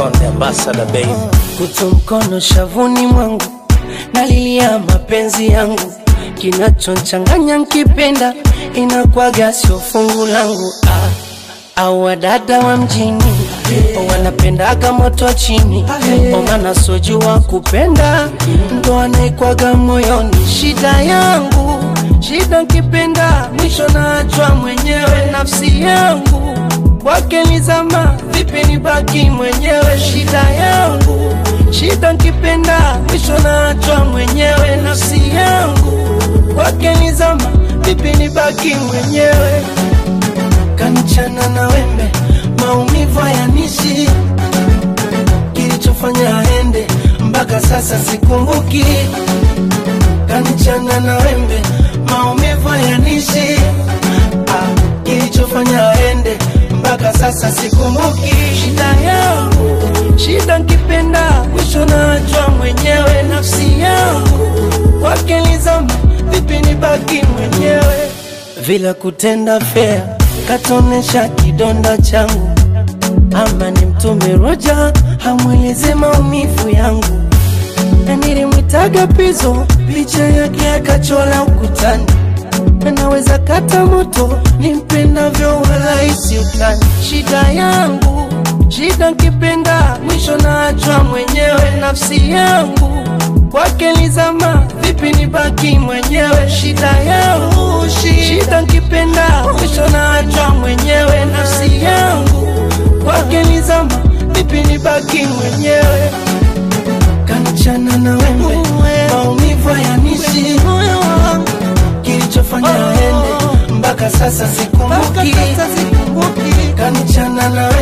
Konde ambassador baby. kutu mkono shavuni mwangu nalilia mapenzi yangu kinachonchanganya nkipenda inakwaga sio fungu langu ah. au wadada wa mjini wanapendaga moto chini omana sojua kupenda ndo anaikwaga moyoni shida yangu shida nkipenda mwisho naachwa mwenyewe nafsi yangu kwake nizama vipi nibaki mwenyewe shida yangu shida nkipenda mwisho naachwa mwenyewe nafsi yangu kwake nizama vipi nibaki mwenyewe kanichana na wembe maumivu hayanishi kilichofanya aende mpaka sasa sikumbuki kanichana na wembe maumivu hayanishi ah, kilichofanya aende mpaka sasa sikumbuki shida yangu shida nkipenda mwisho naachwa mwenyewe nafsi yangu kwake nizama vipi nibaki mwenyewe vila kutenda fea katonesha kidonda changu ama ni mtume roja hamweleze maumivu yangu na nilimwitaga pizo picha yake akachola ukutani naweza kata moto nimpendavyo wala isi utani shida yangu shida nkipenda mwisho naachwa mwenyewe nafsi yangu kwake nizama vipi nibaki mwenyewe shida yangu shida nkipenda mwisho naachwa mwenyewe nafsi yangu kwake nizama vipi nibaki mwenyewe kanichana na wembe maumivu hayanishi kilichofanya aende mpaka sasa sikumbuki kanichana na